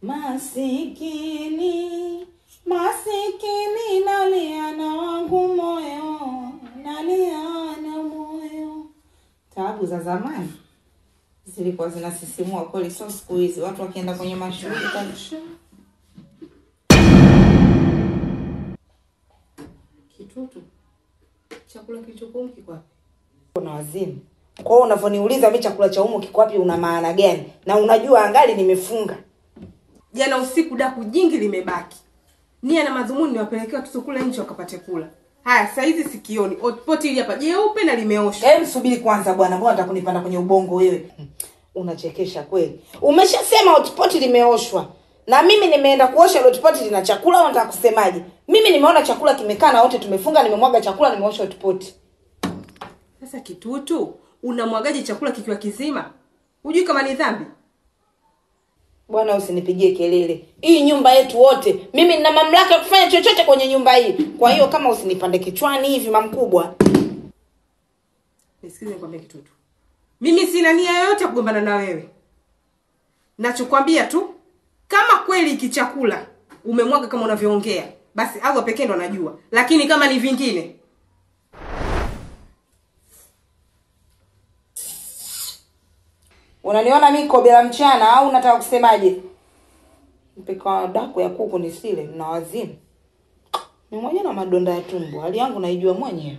Masikini, masikini, nalia na wangu moyo, nalia na moyo. Taabu za zamani zilikuwa zinasisimua kweli, sio siku hizi watu wakienda kwenye mashughuli kabisa. Kitutu, chakula kilichokuwa kiko wapi? na wazimu. Kwa hiyo unavyoniuliza mi chakula cha umo kiko wapi, una maana gani? Na unajua angali nimefunga. Jana usiku daku jingi limebaki. Nia na madhumuni niwapelekea watoto kule nje wakapate kula. Haya, saa hizi sikioni. Hotpot hili hapa jeupe na limeoshwa. Hebu subiri kwanza bwana, mbona nataka kunipanda kwenye ubongo wewe? Unachekesha kweli. Umeshasema hotpot limeoshwa. Na mimi nimeenda kuosha ile hotpot lina chakula au nataka kusemaje? Mimi nimeona chakula kimekaa na wote tumefunga, nimemwaga chakula, nimeosha hotpot. Sasa Kitutu, unamwagaje chakula kikiwa kizima? Hujui kama ni dhambi? Bwana usinipigie kelele. Hii nyumba yetu wote. Mimi nina mamlaka ya kufanya chochote kwenye nyumba hii. Kwa hiyo kama usinipande kichwani hivi mamkubwa. Nisikize nikwambie Kitutu. Mimi sina nia yoyote ya kugombana na wewe. Nachokwambia tu kama kweli iki chakula umemwaga kama unavyoongea, basi Allah pekee ndo anajua. Lakini kama ni vingine, Unaniona mimi kobe la mchana au unataka kusemaje? Mpika daku ya kuku nisile na wazimu. Ni mwenye na madonda ya tumbo. Hali yangu naijua mwenyewe.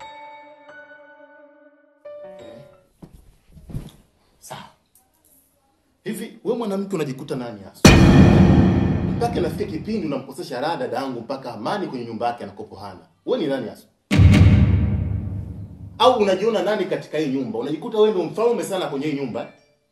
Sawa. Hivi wewe mwanamke unajikuta nani hasa? Mpaka nafikia kipindi unamkosesha raha dada yangu mpaka amani kwenye nyumba yake anakopo hana. Wewe ni nani hasa? Au unajiona nani katika hii nyumba? Unajikuta wewe ndio mfalme sana kwenye hii nyumba. eh?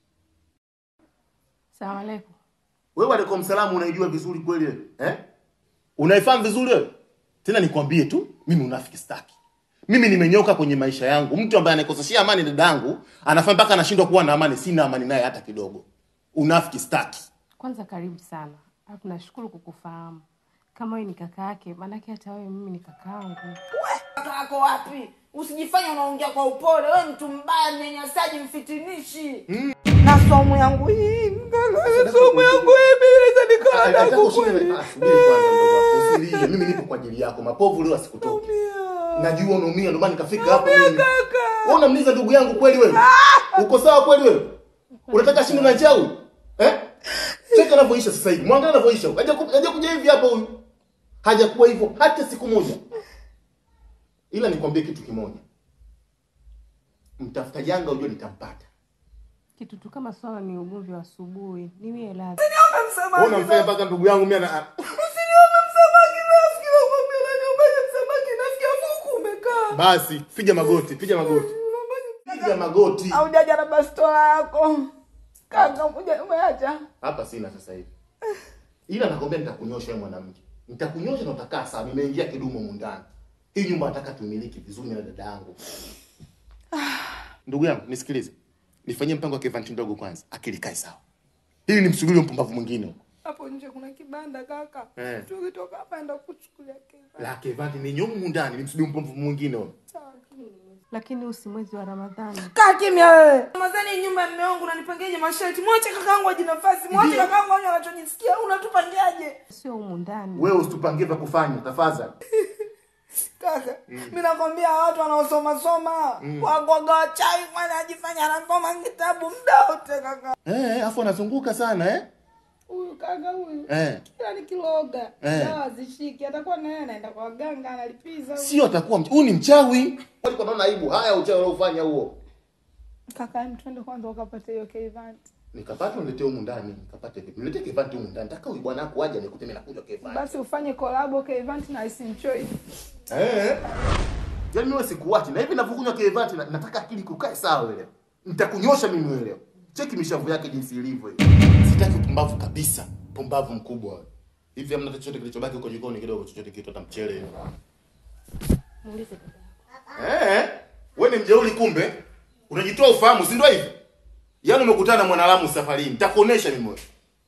salamu aleikum. Wewe alaikum salamu unaijua vizuri kweli wewe? Eh? Unaifahamu vizuri wewe? Tena nikwambie tu, mimi unafiki staki. Mimi nimenyoka kwenye maisha yangu. Mtu ambaye ananikoseshia amani dadangu, anafanya mpaka anashindwa kuwa na amani, sina amani naye hata kidogo. Unafiki staki. Kwanza karibu sana, alafu nashukuru kukufahamu. Kama wewe ni kaka yake, maanake hata wewe mimi ni kakaangu. Kaka yako wapi? Usijifanye unaongea kwa upole. Wewe mtu mbaya, mnyanyasaji, mfitinishi. Na somo yangu hii. Somo yangu hii mimi naweza nikaa Nataka daku ushinde- kweli. Ah, subiri kwanza ndugu wangu. Usilie, mimi nipo kwa ajili yako. Mapovu leo asikutoke. Najua unaumia ndio maana nikafika hapa mimi. Wewe unamliza ndugu yangu kweli wewe? Uko sawa kweli wewe? Unataka shinde na njaa huyu? Eh? Cheka anavyoisha sasa hivi. Mwangalia anavyoisha. Haja ku- haja kuja hivi hapa huyu. Hajakuwa hivyo hata siku moja. Ila nikwambie kitu kimoja. Mtafuta janga ujue nitampata. Kitu tu kama swala ni ugomvi wa asubuhi, niwie radhi. Wewe unamfanya mpaka ndugu yangu mimi ana basi piga magoti, piga magoti. Piga magoti. Haujaja na bastola yako. Kaka, uja umeacha. hapa sina sasa hivi ila nakwambia nitakunyosha wewe mwanamke nitakunyosha na utakaa sawa nimeingia kidumu humu ndani hii nyumba nataka tumiliki vizuri na dada yangu ndugu yangu nisikilize nifanyie mpango wa kevanti ndogo kwanza akili kae sawa hili ni msugulie mpumbavu mwingine huko Hapo nje kuna kibanda kaka. Eh. Tukitoka hapa enda kuchukulia kibanda. la kevanti ni nyumu ndani ni msugulie mpumbavu mwingine huko Lakini huu si mwezi wa Ramadhani. Kaa kimya wewe. Ramadhani nyumba ya mume wangu unanipangiaje masharti? Mwache kakaangu aje nafasi. Mwache Ndiyo. kakaangu anywe anachojisikia. Unatupangiaje? Sio humu ndani. wewe usitupangie vya kufanya tafadhali Kaka, mimi nakwambia watu wanaosoma soma wakwaga wachawi mwana ajifanya anasoma kitabu muda wote kaka. eh afu anazunguka sana eh Huyu kaka huyu. eh Kila nikiloga. Eh. Dawa zishiki. Atakuwa na yeye anaenda kwa waganga analipiza. huyu. sio atakuwa mch- huyu ni mchawi walikuwa naona aibu haya uchawi unaofanya huo Kaka, hem, twende kwanza ukapate hiyo Kevant. nikapata uniletee humu ndani nikapate vipi niletee kevanti humu ndani nataka huyu bwana wako aje nikute mimi nakuja kevanti Basi ufanye kolabo Kevant na Isimchoi. Eh. Yaani mimi sikuachi na hivi ninavyokunywa kevanti na, nataka akili kukae sawa wewe. Nitakunyosha mimi wewe leo. Cheki mishavu yake jinsi ilivyo hiyo. Sitaki upumbavu kabisa. Pumbavu mkubwa wewe. Hivi hamna chochote kilichobaki huko jikoni kidogo chochote kitu hata mchele hivi. Muulize dada. Eh. Wewe ni mjeuri kumbe. Unajitoa ufahamu, si ndio hivi? Yaani umekutana na mwanalamu safarini. Nitakuonesha mimi wewe.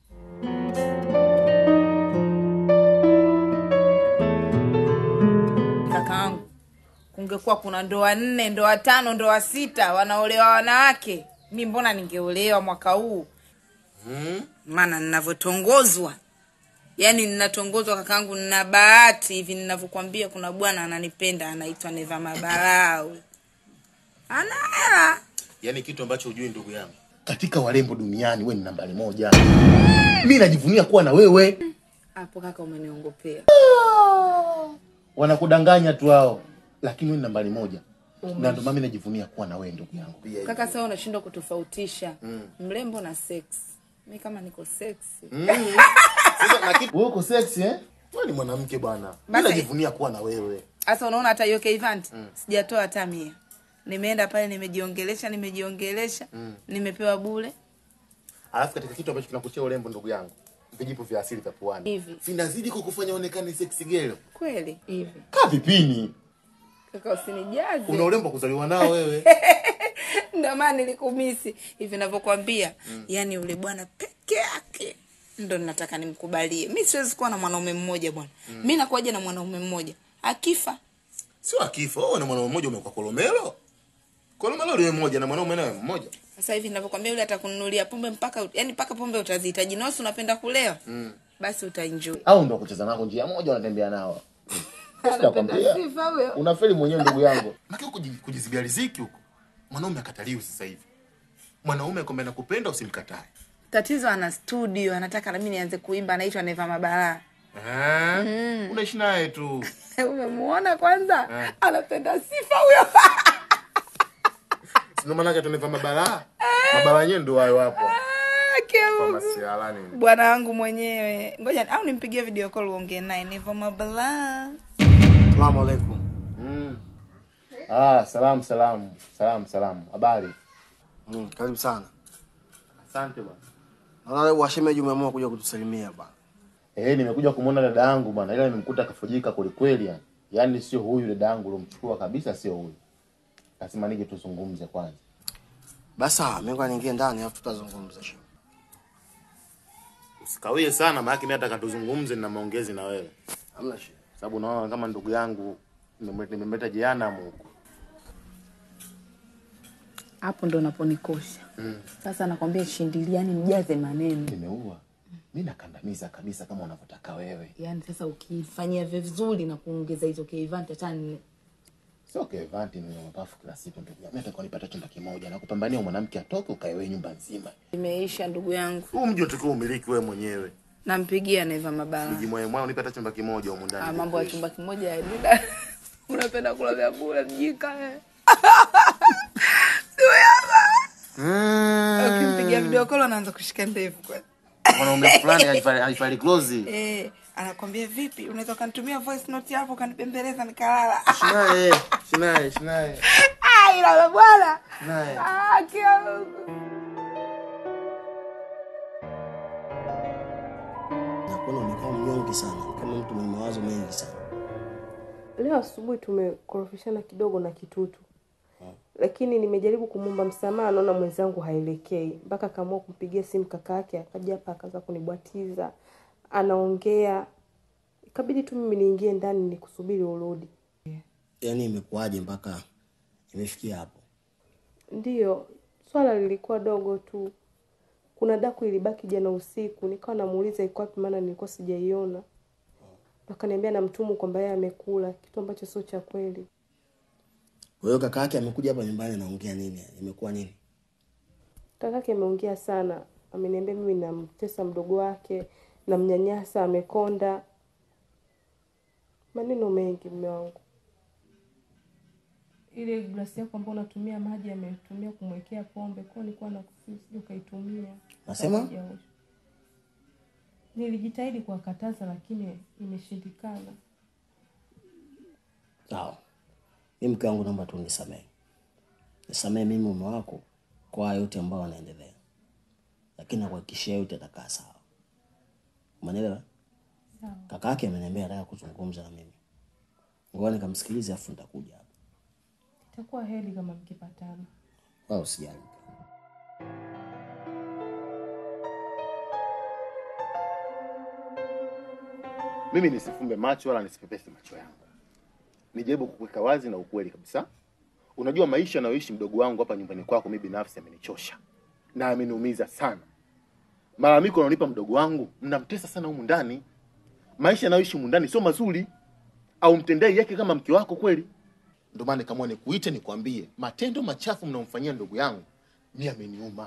Kakaangu, kungekuwa kuna ndoa nne, ndoa tano, ndoa sita wanaolewa wanawake, mi mbona ningeolewa mwaka huu? maana ninavyotongozwa yaani ninatongozwa kakaangu nina bahati hivi ninavyokwambia kuna bwana ananipenda anaitwa neva mabarau ana hela yaani kitu ambacho hujui ndugu yangu katika warembo duniani we ni nambari moja mi najivunia kuwa na wewe hapo kaka umeniongopea wanakudanganya tu hao lakini we ni nambari moja na ndio maana mi najivunia kuwa na wewe ndugu yangu kaka sasa unashindwa kutofautisha mrembo na sex mi kama niko sexy Sasa, na kitu- wewe uko sexy eh wewe ni mwanamke bwana mi Basi- najivunia kuwa na wewe sasa unaona hata hiyo kevant sijatoa hata mia nimeenda pale nimejiongelesha nimejiongelesha nimepewa bule alafu katika kitu ambacho kinakuchia urembo ndugu yangu vijipo vya asili vya puani Hivi. vinazidi kukufanya onekane sexy girl kweli hivi kaa vipini kaka usinijaze una urembo wa kuzaliwa nao wewe ndio maana nilikumisi hivi navyokwambia yani yule bwana peke yake ndo nataka nimkubalie mi siwezi kuwa na mwanaume mmoja bwana mi nakuaja na mwanaume mmoja akifa sio akifa wewe na mwanaume mmoja umekuwa kolomelo kolomelo liwe mmoja na mwanaume nawe mmoja sasa hivi navyokwambia yule atakununulia pombe mpaka yani mpaka pombe utazihitaji nosi unapenda kulewa basi utaenjoy au ndo kucheza nako njia moja wanatembea nao Sitakwambia. sifa huyo unafeli mwenyewe ndugu yangu maki huko kuji- kujizibia riziki huko mwanaume akataliwi sasa hivi mwanaume kwamba nakupenda usimkatae tatizo ana studio anataka nami nianze kuimba anaitwa neva mabaraa Eh? unaishi naye tu umemuona kwanza anapenda sifa huyo sino maanake tuneva mabara mabara yenyewe ndo hayo hapo Kemu. masiala nini bwana wangu mwenyewe ngoja au nimpigie video call uongee naye nivo mabala Salamu alaikum. mm. ah salamu salamu salamu salamu habari Mm, karibu sana. asante bwana Naona leo washemeji umeamua kuja kutusalimia bana. Eh, nimekuja kumwona dada yangu bwana, ila nimemkuta kafujika kwelikweli yani. Yaani sio huyu dada yangu uliomchukua kabisa, sio huyu. Lazima nije tuzungumze kwanza. Basi sawa, mimi ngoja niingie ndani afu tutazungumza shem. Usikawie sana maana mimi nataka tuzungumze na maongezi na wewe. Hamna shida. Sababu unaona kama ndugu yangu nimemleta- nimemleta jehanamu huko. hapo ndo naponikosha sasa nakwambia shindiliani mjaze maneno Nimeua. Mimi nakandamiza kabisa kama unavyotaka wewe. yaani sasa ukifanyia vizuri na kuongeza hizo keivanti hata nne Sio kevanti ni mapafu kila siku ndugu yangu. Mimi nataka nipate chumba kimoja na kupambania mwanamke atoke ukae wewe nyumba nzima. imeisha ndugu yangu Huu mji utakuwa umiliki wewe mwenyewe. nampigia neva mabala Mji mwenyewe mwao nipata chumba kimoja huko ndani. Ah, mambo ya chumba kimoja ya dida unapenda kula vya bure mjika eh. ukimpigia video call anaanza kushika ndevu kweli Mwanaume fulani haifai haifai close. eh, anakwambia vipi unaweza ukanitumia voice note hapo ukanipembeleza nikalala Shinae, shinae, shinae. Ah, ila la bwana Shinae. Ah, kia Mungu. Nakuona umekaa mnyonge sana, kama mtu mwenye mawazo mengi sana. Leo asubuhi tumekorofishana kidogo na kitutu, lakini nimejaribu kumwomba msamaha, naona mwenzangu haelekei, mpaka akaamua kumpigia simu kaka yake, akaja hapa akaanza kunibwatiza, anaongea, ikabidi tu mimi niingie ndani nikusubiri urudi. Yaani imekuwaje mpaka imefikia hapo? Ndiyo, swala lilikuwa dogo tu. Kuna daku ilibaki jana usiku, nikawa namuuliza iko wapi, maana nilikuwa sijaiona. Akaniambia na mtumu kwamba yeye amekula, kitu ambacho sio cha kweli. Kwa hiyo kaka yake amekuja hapa nyumbani anaongea nini? Imekuwa nini? Kakake ameongea sana, ameniambia mimi namtesa mdogo wake, namnyanyasa, amekonda, maneno mengi. Mume wangu, ile glasi yako ambayo unatumia maji ametumia kumwekea pombe, kwa hiyo nilikuwa nakusii usije ukaitumia. Nasema? Haijaosha. Nilijitahidi kuwakataza lakini imeshindikana. Sawa. Mimi mke wangu naomba tu nisamehe. Nisamehe mimi mume wako kwa haya yote ambayo yanaendelea. Lakini nakuhakikishia yote atakaa sawa. Umeelewa? Sawa. Kaka yake ameniambia anataka kuzungumza na mimi. Ngoja nikamsikilize afu nitakuja hapa. Itakuwa heri kama mkipatana. Wala usijali. Mimi nisifumbe macho wala nisipepese macho yangu. Nijaribu kukuweka wazi na ukweli kabisa. Unajua maisha anayoishi mdogo wangu hapa nyumbani kwako, mimi binafsi amenichosha na ameniumiza sana. Malalamiko anaonipa mdogo wangu mnamtesa sana humu ndani. Maisha anayoishi humu ndani sio mazuri, au mtendei yake kama mke wako kweli. Ndio maana nikamwona nikuite nikwambie matendo machafu mnaomfanyia ndugu yangu mimi ameniuma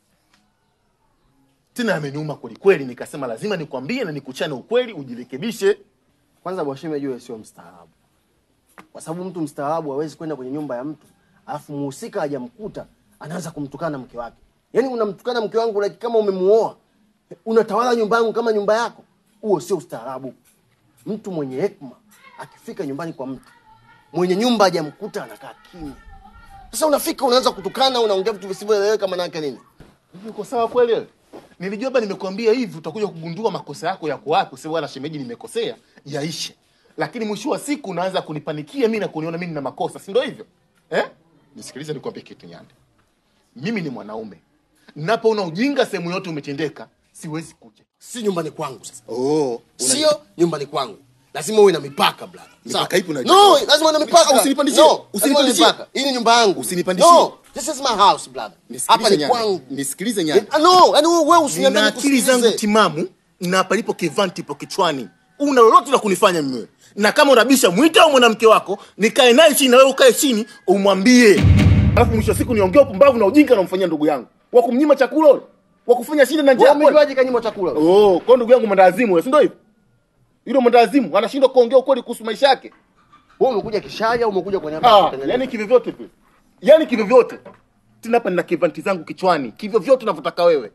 tena ameniuma kweli kweli. Nikasema lazima nikwambie na nikuchane ukweli, ujirekebishe. Kwanza Bwashime jue sio mstaarabu, kwa sababu mtu mstaarabu hawezi kwenda kwenye nyumba ya mtu alafu muhusika hajamkuta anaanza kumtukana mke wake. Yaani unamtukana mke wangu like kama umemuoa, unatawala nyumba yangu kama nyumba yako. Huo sio ustaarabu. Mtu mwenye hekima akifika nyumbani kwa mtu mwenye nyumba hajamkuta anakaa kimya. Sasa unafika unaanza kutukana, unaongea vitu visivyoeleweka, maana yake nini? Hivi uko sawa kweli wewe? Nilijua baba nimekuambia hivi utakuja kugundua makosa yako yako wapi, useme bwana shemeji nimekosea, yaishe. Lakini mwisho wa siku unaanza kunipanikia mimi na kuniona mimi nina makosa, si ndio hivyo? Eh? Nisikilize nikwambie kitu Nyande. Mimi ni mwanaume. Ninapoona ujinga sehemu yote umetendeka, siwezi kuja. Si nyumbani kwangu sasa. Oh, Sio nyumbani kwangu. Lazima uwe na mipaka brother. Mipaka Sawa? ipi unajua? No, lazima uwe na mipaka. Ah, usinipandishie. No, lazima uwe na Usinipandishie. mipaka. Hii ni nyumba yangu. Usinipandishie. No, this is my house brother. Hapa ni Nyande. kwangu. Nisikilize Nyande. Ah, No, yani wewe usiniambie Nina akili zangu nikusikilize. timamu na palipo kivanti ipo kichwani. Una lolote la kunifanya mimi. Na kama unabisha mwite au mwanamke wako, nikae naye chini na wewe ukae chini umwambie. Alafu mwisho wa siku niongee upumbavu na ujinga namfanyia ndugu yangu. Wa kumnyima chakula ule. Wa kufanya shida na Wewe njaa. kweli. umejuaje kanyima chakula? Oh, kwa ndugu yangu mwendawazimu wewe, si ndio hivyo? Yule mwendawazimu anashindwa kuongea ukweli kuhusu maisha yake. Wewe umekuja kishaya au umekuja kwenye Ah, yani kivyovyote vile. Yaani kivyovyote. Tena hapa nina kivanti zangu kichwani. Kivyovyote unavyotaka wewe.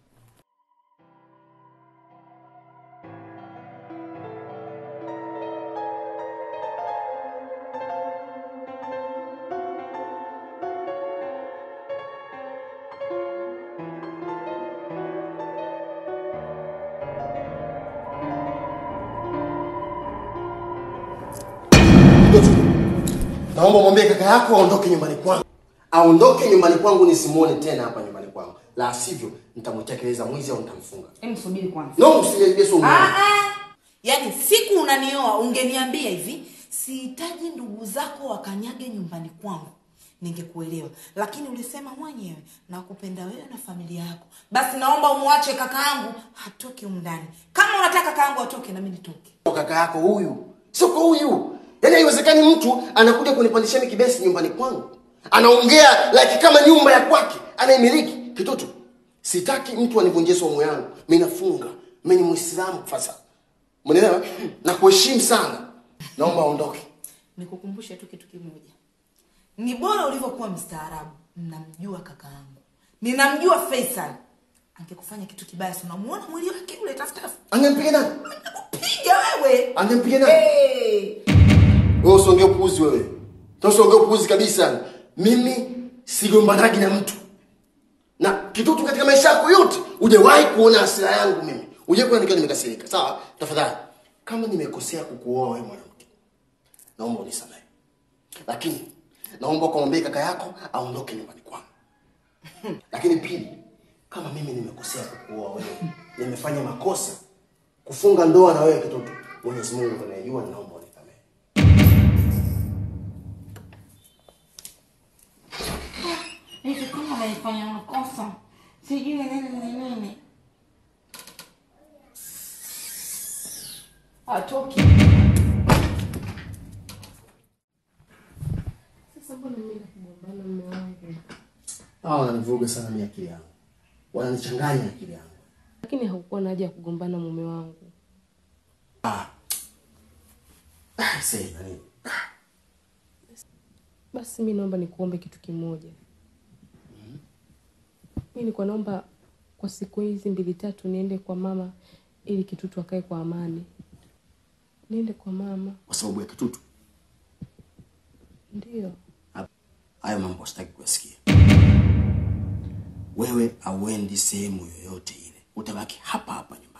Naomba mwambie kaka yako aondoke nyumbani kwangu. Aondoke nyumbani kwangu nisimuone tena hapa nyumbani kwangu. La sivyo nitamtekeleza mwizi au nitamfunga. Hebu subiri kwanza. No, usiniambie sio Ah, mwanangu. ah. Yaani siku unanioa ungeniambia hivi, sihitaji ndugu zako wakanyage nyumbani kwangu, ningekuelewa. Lakini ulisema mwenyewe nakupenda wewe na familia yako, basi naomba umwache kakaangu hatoke humu ndani. Kama unataka kakaangu atoke, nami nitoke. kaka yako huyu sio kwa huyu yaani haiwezekani mtu anakuja kunipandishia mimi kibesi nyumbani kwangu anaongea like kama nyumba ya kwake anaimiliki kitoto sitaki mtu anivunjie somo yangu mi nafunga mi ni mwislamu fasa mnaelewa na kuheshimu sana naomba aondoke Nikukumbushe tu kitu kimoja, ni bora ulivyokuwa mstaarabu. Namjua kakaangu, ninamjua Faisal. Angekufanya kitu kibaya, si unamuona mwili wake ule tafutafu, angempiga nani piga wewe. angempiga nani Hey. wewe usiongee upuuzi wewe Sasa usiongee upuuzi kabisa mimi sigombanagi na mtu na kitutu katika maisha yako yote hujawahi kuona hasira yangu mimi hujawahi kuona nikiwa nimekasirika sawa tafadhali kama nimekosea kukuoa wewe mwanamke naomba unisamehe lakini naomba ukamwambie kaka yako aondoke nyumbani kwangu lakini pili kama mimi nimekosea kukuoa wewe nimefanya makosa kufunga ndoa na wewe kitoto mwenyezi mungu ndo anayejua naomba unisamehe hivi kama naifanya makosa sijui nini nini nini atoki Sasa mbona mimi nakugombana mume wangu? hawa wananivuruga sana mi akili yangu wananichanganya akili yangu Lakini haukuwa na haja ya kugombana mume wangu. ah, say, nani Basi mi naomba nikuombe kitu kimoja. Mi nilikuwa naomba kwa siku hizi mbili tatu niende kwa mama ili kitutu akae kwa amani. Niende kwa mama, kwa sababu ya kitutu ndio. Ha- hayo mambo sitaki kuyasikia wewe auendi sehemu yoyote ile utabaki hapa hapa nyumbani